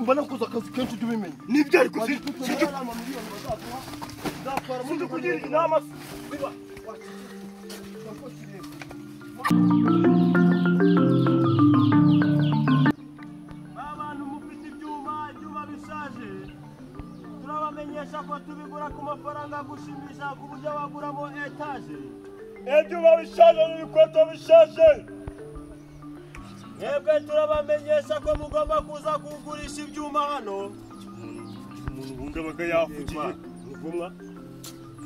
mba nakoze akazi kenshi ujye ubimenya nibyo ariko sinjye sinjye kugira inama biba abantu mufite ibyuma ibyuma bishaje turabamenyesha ko tubigura ku mafaranga gushimisha ku buryo baguramo etaje ibyuma bishaje n'ibikweto bishaje yebwe turabamenyesha ko mugomba kuza kugurisha ibyuma hano umuntu ubundi aba yafukiye ruvumwa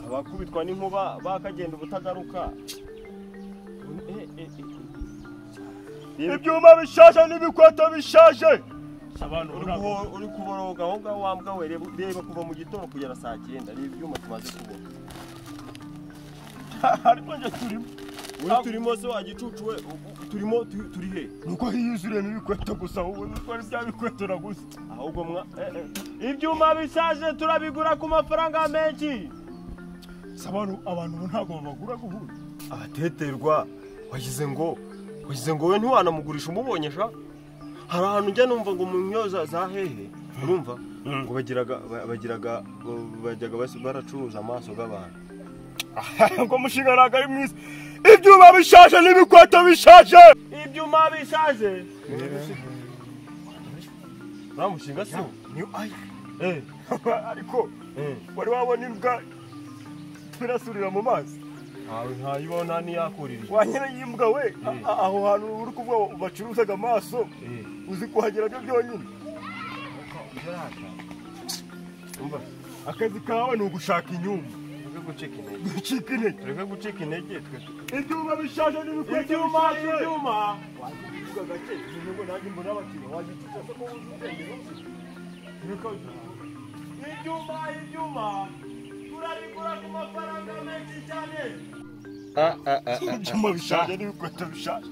abakubitwa n'inkuba bakagenda ubutagaruka ibyuma bishaje n'ibikweto bishaje uri kuboroga aho ngaho wambwa we reba reba kuva mu gitondo kugera saa cyenda ni ibyuma tumaze kubona ariko njye turimo uri turimo se wagicucu we u- u- turimo tu- turi he nuko hiyuzuriyemo ibikweto gusa wowe nutwara bya bikweto naguze ahubwo mwa eh, eh. ibyuma bishaje turabigura ku mafaranga menshi sabaro abantu ubu ntabwo babagura guhura abateterwa wagize ngo wagize ngo we ntiwanamugurisha umubonyesha hari ahantu njya numva ngo mu nyoza za hehe urumva ngo bagiraga ba- bagiraga bajyaga bas- baracuruza amaso y'abantu ngo umushinga ntabwo ari mwiza ibyuma bishaje n'ibikweto bishaje ibyuma bishaje nta mushinga si wo niyo aya Eh, ariko eh. wari wabona imbwa irasurira mu mazi ntawe ntayibona ntiyakuririye wanyira y'imbwa we a- a- aho hantu uri kuvuga ngo bacuruzaga amaso Eh. uzi kuhagera byo byonyine umva akazi kawe ni ugushaka inyumba tureke gucika intege gucika intege tureke gucika intege twe ibyuma bishaje n'ibikweto ibyuma bishaje ibyuma ibyuma ibyuma turabigura ku mafaranga menshi cyane ibyuma bishaje n'ibikweto bishaje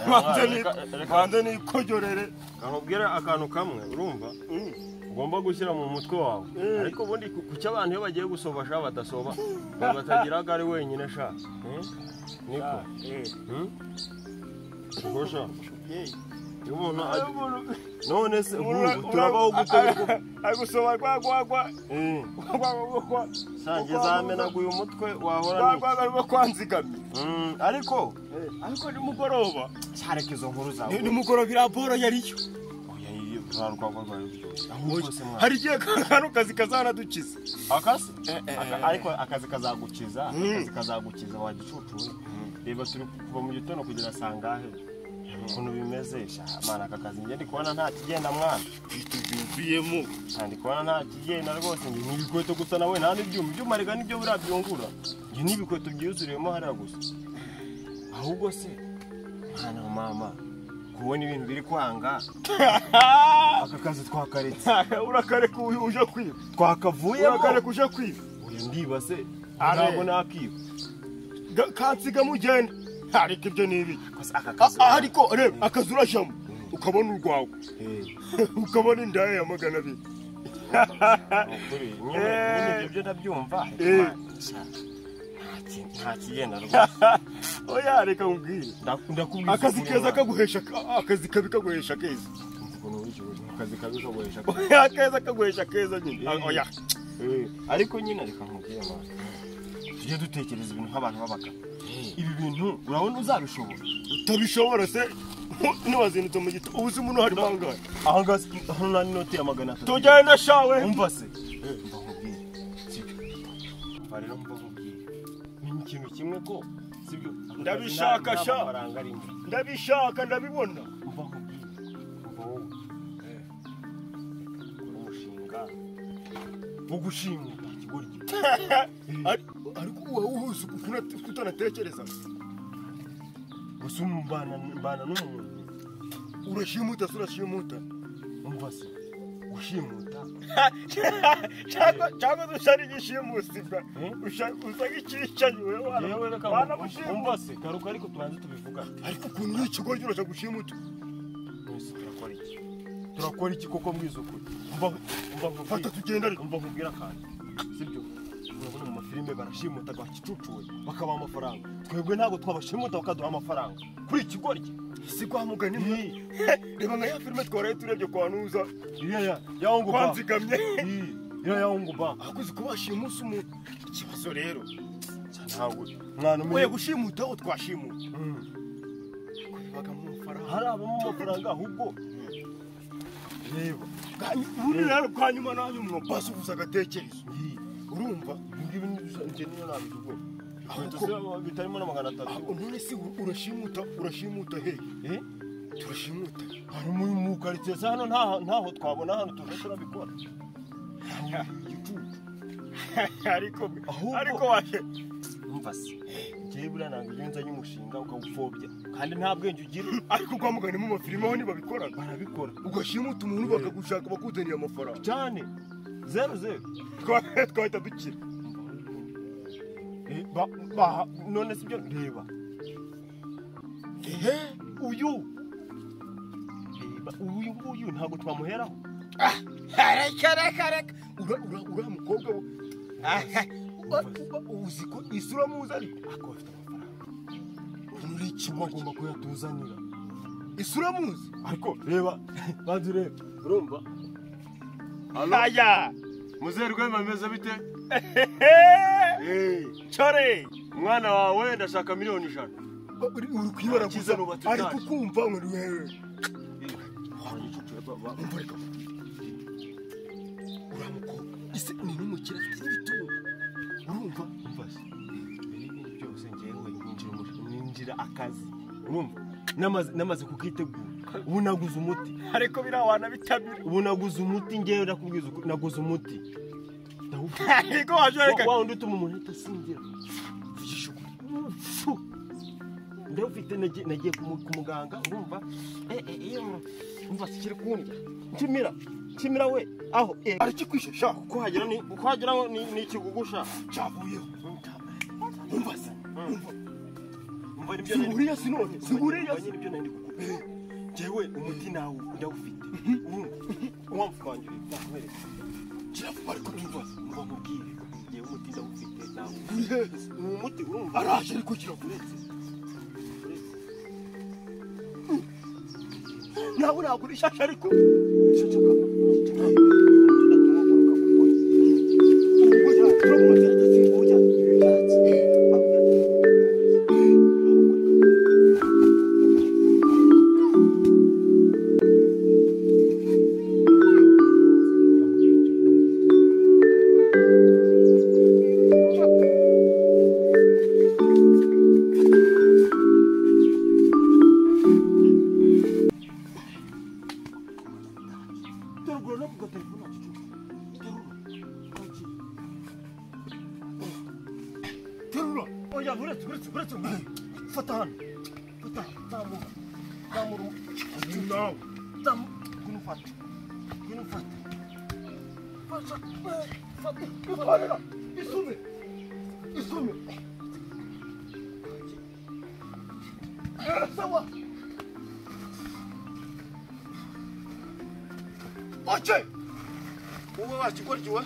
Banze ni- banze nikojorere nkubwire akantu kamwe urumva ugomba gushyira mu mutwe wawe ariko ubundi ku- kuki abantu iyo bagiye gusobasha badasoba ngo batagira ko ari wenyine sha Eh? niko Hmm? Ubwo sha iyo umuntu ag- none se nk'ubu turabaho gute ariko ari gusoma rwagwagwa Eh, rwagwagwa sange zamenaguye umutwe wahora n'iki? rwagwagwa rwo kwanzigamye Mm, ariko ariko nimugoroba cyareka izo nkuru zawe nimugoroba iraporo yariyo Oya, iyo turarwagwa rwawe biryoshye ahubwo se mwana hari igihe kano kazi kazanadukiza akasi Aka- ariko akazi kazagukiza akazi kazagukiza wagicucuye reba turi kuva mu gitondo kugera saa ngahe ukuntu bimeze sha mwana aka kazi njye ndi kubona nta kigenda mwana tubyumviyemo Nta ndi kubona nta kigenda rwose njye ni ibikweto gusa nawe nta n'ibyuma ibyuma reka nibyo buriya byungura njye ni ibikweto byuzuriyemo hariya gusa ahubwo se mwana wa mama kubona ibintu biri kwanga aka kazi twakaretse urakareka uyu uje kwiba twakavuyemo urakareka uje kwiba uyu ndiba se Are. ntabwo nakiba Ga- kansigamo ugenda ariko ibyo ni ibiki aka A- kazi a- ariko reba akazi urajyamo ukabona urwawe Eh, ukabona indaya ya magana abiri ni ukuri nyine nyine ibyo byo ndabyumva ariko Eh. mwana, sha, nta ki- nta kigenda rwose oya reka nkubwire Nda- ndakubwiza akazi ukuri, keza mwana. kaguhesha ka- akazi kabi kaguhesha keza Ukuntu wishyuye, akazi kabi kaguhesha akeza kaguhesha keza nyine Eh. A- oya Eh, ariko nyine reka nkubwire mwana tujye dutekereza ibintu nk'abantu b'abagabo ibi bintu urabona uzabishobora utabishobora se ntiwazindutse mu gito ubu uzi muno harimo ahangahe aha ngaha si- hano nta n'inoti ya magana atatu tugenda shawe umva se mva nkubwire sibyo mva rero mva nkubwire ni ikintu kimwe ko sibyo Ndabishaka, sha. amafaranga arimo ndabishaka ndabibona mva nkubwire mva wowe ukora umushinga wo gushimwa nta kigori gito Ari- ariko uba uhuze utanatekereza gusa mbana mbana n'umuntu urashimuta se urashimuta umva se gushimuta cyangwa cyangwa se ushaka igishimusibwa Hmm? usa nk'icyicaye we yewe wana- reka wanamushimuta umva se garuka ariko tubanze tubivugane ariko ukuntu uri ikigoryi urashaka gushimuta mwese turakora iki turakora iki koko mbwiza ukuri umva umva nkubwire fata tugenda ariko umva nkubwire akantu sibyo urabona mu mafilime barashimuta bakicucuwe bakabaha amafaranga twebwe ntabwo twabashimuta bakaduha amafaranga kuri iki goryi si kwa mugani mwe reba nka ya filime twaraye turebye kwa nuza Iriya ya yawungu ba. kwanzigamye Iyi, Iriya yawungu ba. akoze kubashira umunsi umwe ikibazo rero ntabwo Mwana oya umenye. gushimuta aho twashimuta Mm. ko bibaga mu mafaranga Hari abamo amafaranga ahubwo. Reba. ubundi rero bwa nyuma na nyuma basuhuza agatekerezo Iyi. urumva Ngibi ni dusa niyo nabigugo. inkweto ahubwo ziraba bitarimo na magana atatu none se urashimuta urashimuta he Eh? turashimuta Hari mu mu karitsiye se hano nta ntaho twabona hano tuve turabikora. ariko Ahubwo- ariko waje umva se njyewe buriya ntabwo ujya unzanye umushinga ukawupfobya kandi nta bwenge ugira ariko kwa mugani mu mafilime aho ntibabikoraga barabikora ugashimuta umuntu bakagushaka bakuzaniye amafaranga cyane zeru zeru Twa- twahita dukira Eh, ba- ba- none si byo reba ehe uyu reba uyu nguyu ntabwo twamuheraho reka reka reka ura- ura- uriya mukobwa we aha, uba- uba- uzi ko isura muzi ariko ariko bafite amafaranga muri Uba ugomba kuyatuzanira. isura muzi Ariko reba. Banzi reba. urumva aya muzeru rwema ameze bite ehe, Eh, cyore umwana wawe ndashaka miliyoni ijana Ba- uri uri kwibara gusa Akiza nubatse ariko utaje. kumva ngo ni wewe umva reka uriya mukobwa ese ni n'umukire afite n'ibitugu urumva umvase mbere y'ibindi byose ngewe ninjira umu- ninjira akazi urumva namaze namaze kukitegura ubu naguze umuti ariko biriya wanabitabira ubu naguze umuti ngewe nakubwiza ukuri, naguze umuti ndawubwira ariko waje Wa- wa wundi utuma umuntu ahita asinzira vugisha ukuri Fu! ndawufite nagiye nagiye ku mu- ku muganga urumva Eh, eh, iyo umva sikiri kundya kimira kimira we aho eh, arakikwishe sha uko hagera ni uko hagera ni ni ikigugusha cyavuyeho umva se umva umva nibyo nari- siburiya sinone siburiya Ubwo nyine ibyo nari kukubwira. Njyewe umuti nawe ndawufite uwamfangirira nakwereka kiravuba ariko ntumva mba nkubwire njyewe umuti ndawufite nawe uri hehe uwo muti urumva araje ariko kiravuba nawe nagura ishasha ariko ceceka terura oya uretse uretse uretse fata hano fata zamura zamura umuntu nawe zamura ngwino ufate ngwino ufate fasha fata ikorera isume isume Eh, sawa wache wowe wakigoryiwe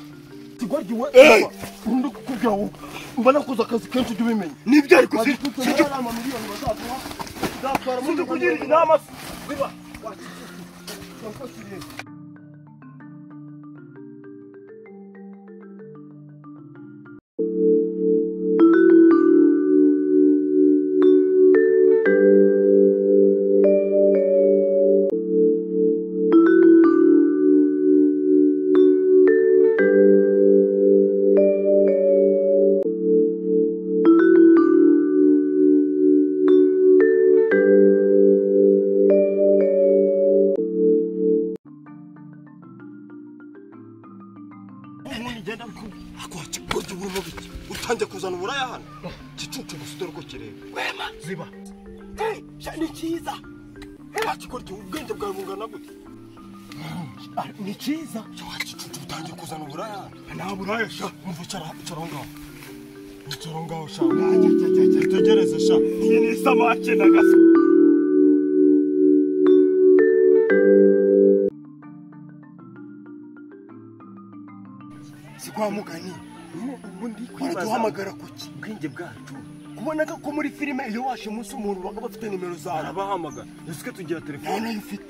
Kigoryiwe. Eh! Undi kukubwira ngo mba nakoze akazi kenshi tubimenye. nibyo ariko Bari si- kutubona sicyo ari amamiliyoni bazaduha. Uzatwara mu Sinzi kugira Rwanda. inama se. Biba. Wakigoryiwe. Wakigoryiwe. ubundi ngenda ariko wakigoryiwe urimo biki utangiye kuzana uburaya hano gicucu gusa dore uko kireba wema ziba Eh, sha- ni cyiza wakigoryiwe ubwenge bwawe bungana gute Ah, ni cyiza wagicucu utangiye kuzana uburaya hano nta buraya sha umva icara icara aho ngaho icara aho ngaho sha Ajya, ajya, ajya, ajya. utegereze sha iyi ni isamake na gaso si kwa mugani ubundi baraduhamagara kuki ubwenge bwacu kubona ko muri filime iyo washe umunsi umuntu baba bafite nimero zawe arabahamagara ese tugira nta telefone nayo ufite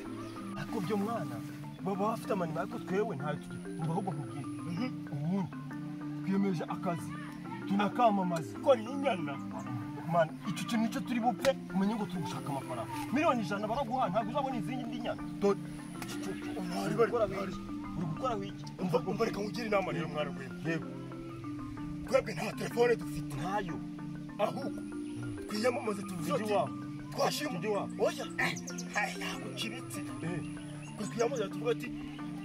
ariko byo mwana baba bafite amanima ariko twewe ntayo tugira mbaho ngo nkubwire ubundi twiyemeje akazi tunakamamaza ko ni inyana mana icyo kintu nicyo turi bupfe umenye ngo turi gushaka amafaranga miliyoni ijana baraguha ntabwo uzabona izindi ndinyana dore iki cyo- uri gukora wiki uri gukora wiki umva umva reka nkugire inama rero mwana w'iwe yego twebwe nta telefone dufite ntayo ahubwo twiyamamaze tuvuze Tujye uti iwabo. twashima Tujye iwabo. oya eh, hari ntabwo kibitse Eh. twe twiyamamaze tuvuga ati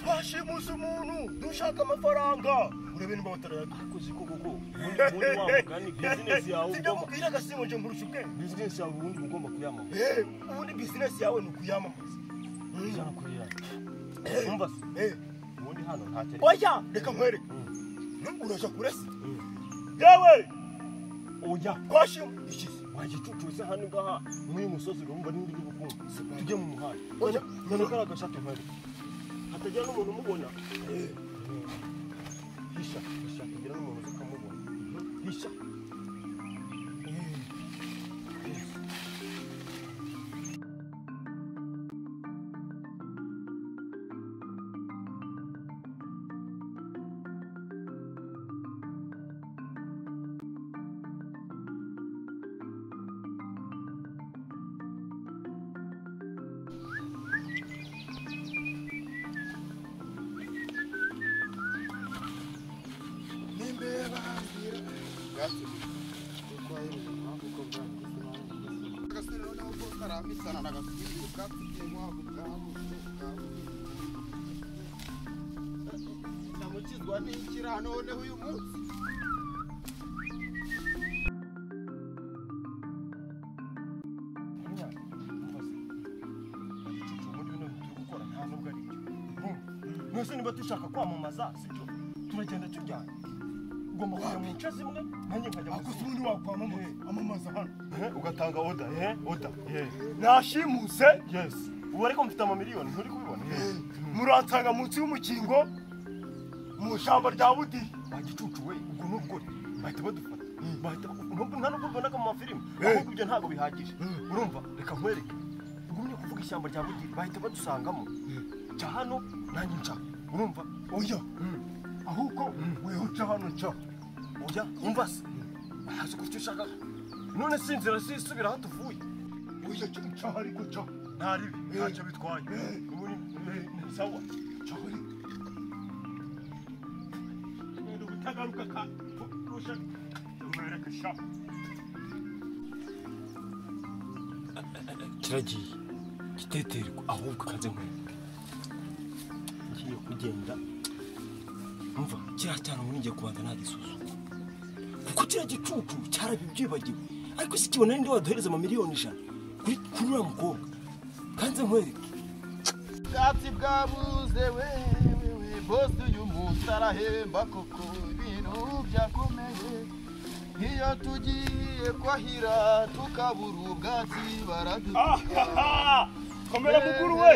twashimuze umuntu dushaka amafaranga urebe niba batarayata akoze koko ko ubundi ubundi wa mugani bizinesi yawe sibyo ugomba mubwira agasimbo nje nkurusha ubwenge bizinesi yawe ubundi ugomba kuyamamaza Eh, ubundi bizinesi yawe ni ukuyamamaza Mm. ijana kuri ijana umva se Eh, ubundi hano nta kere oya reka nkwereke Mm. Nu- urashaka urasa Mm. yewe oya twashima ikizi wagicucutse hano ngaha muri uyu musozi urumva n'indi y'ubukungu tujye mu muhanda Oya, none kari agashati nkari hatagira n'umuntu umubona hisha hisha kugira n'umuntu uzi ukamubona hisha ndamukizwa n'ikira noneho uyu munsi mwese niba dushaka kwamamaza sibyo turagenda tujyana ugomba kujya mu nce zimwe nanjye nkajya mu akoze zindi ubundi wakwamamaza amamaza hano Eh, ugatanga oda eh oda eh nashimuse yes ubu ariko mfite amamiliyoni nturi kubibona eh muransanga munsi y'umukingo mu ishyamba rya budiya bagicucu we ubwo n'ubwo bahita badufata bahita nubwo nta nubwo ubona ko mu mafilime ahubwo ibyo ntabwo bihagije urumva reka nkwereke ugumye kuvuga ishyamba rya bugiri bahita badusangamo cya hano nanjye nca urumva oya ahubwo wihutira hano nca oya umva se wahaze uko icyo ushaka none sinzira sisubira aho tuvuye oya nca ariko nca nta ribi ntacyo bitwaye ubu ni ni sawa nca ariko ni ubutagaruka kandi kurusha nkwereke sha kiragiye giteterwa ahubwo kaze nkwereke ngiye kugenda umva kiriya cyane ubu ngiye kubanza nagisuzuma kuko kiriya gicucu cyarabibyibagiwe ariko si kibona ninde waduhereza amamiliyoni ijana kuri kuri uriya mukobwa kanze nkwereke ubwatsi bwabuze wewewe bosi uyu munsi arahemba koko ibintu byakomeye iyo tugiye kwahira tukabura ubwatsi baradukomera muguru we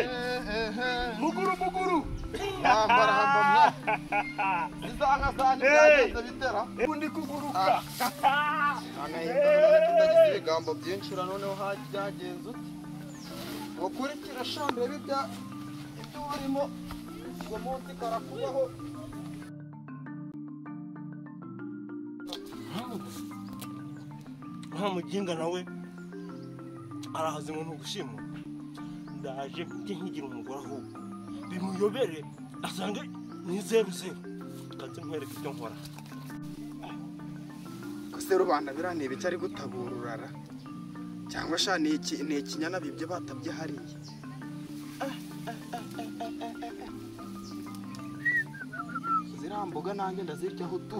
muguru muguru yambaramba mwa zizangasanye byagenze bitera undi kuguruka tutagize ibigambo byinshi ura noneho ha- byagenze uti ukurikira shambere bibya ibyo urimo uwo munsi karakubaho nta muginga nawe arahaze ngo ntugushimwe ndaje njye nkigira umugore ahubwo bimuyobere asange ni zeru zeru kanze nkwereke ibyo nkora ese rubanda biriya ibiki ari gutabura urara cyangwa sha ni iki ni ikinyana bibye batabye hariya ziriya mboga nanjye ndaziryaho tu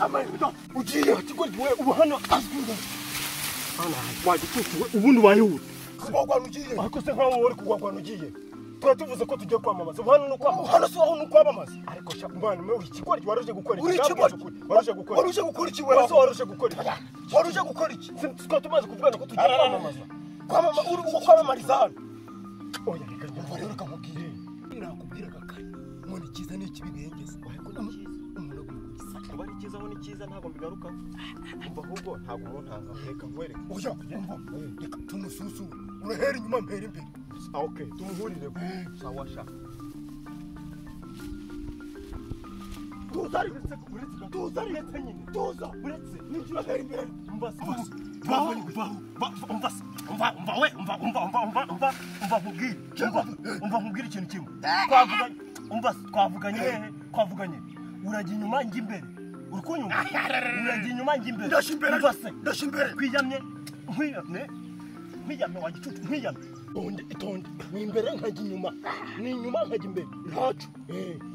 amayuda ugiye kigoryi we ubu hano azwiho wagicucuwe ubundi wayihura kubagwana ugiye ariko se nkaho wowe uri kugwagwana ugiye tuba tuvuze ko tugiye kwamamaza ubu hano ni ukwamamaza hano si aho ni ukwamamaza ariko sha mbana mewe ikigori waruje gukora Uri iki ikigori? waruje gukora waruje gukora iki wewe wese waruje gukora iki waruje gukora iki twaba tumaze kuvugana ko tugiye kwamamaza kwamama uri uko kwamamariza hano oya reka njye rero kamubwire nakubwiraga kare ngo ni cyiza ni ikibi bihengeza ariko ni cyiza umuntu agomba kugisa kuba ari cyiza aho ni cyiza ntabwo mbigarukaho umva ahubwo ntabwo umuntanga reka nkwereke oya umva reka tumususure urahera inyuma mpera imbere Ah, ok tumuhurire sawa sha tuza ariko tuza uretse nyine tuza uretse ninjira hera imbere mbasa baho baho mbasa umva umva we umva umva umva umva umva umva nkubwire umva umva nkubwire ikintu kimwe twavuganye umva twavuganye hehe twavuganye urajya inyuma njya imbere uri kunyumva urajya inyuma njya imbere Ndasha imbere, umva se ndasha imbere. kwiyamye nkwiyamye nkwiyamye wa gicucu nkwiyamye itonde itonde ni imbere nkajya inyuma ni inyuma nkajya imbere ntacu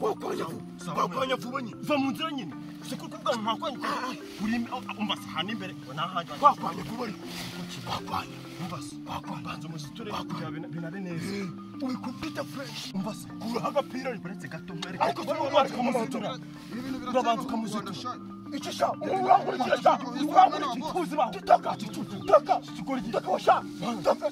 wakwanya vuba wakwanya vuba nyine va mu nzira nyine si kuko ubwanwa ntakwanyuka uri umva se ahantu imbere ngo nahandi wakwanya vuba ariko wakwanya umva se banza umuziture kugira bina- binabe neza uri kubwita fureshi umva se uraha agapira ariko uretse gato mwereke ariko si wowe ubanza wari ukamuzitura kumuzitura Ibi bintu Urabanza biracyabaho mu Rwanda, ukamuzitura. sha. iki sha ubu urankurikira sha urankurikira tuzi baho tutaka tutaka kigori gitaka wa sha tutaka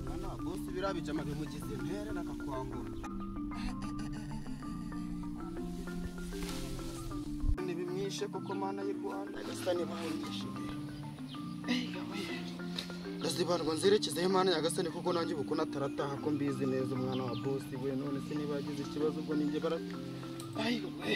Mana, bosi biriya bijamage mugize ntere nakakwambura ntibimwishe kuko mana y'u rwanda gasa nibahonyeshe ndazibarwa nzerekezeho imana nyagasani kuko nanjye ubu kunatarataha ko mbizi neza umwana wa bosi we none se niba yagize ikibazo ubwo ninjye bara ayiwe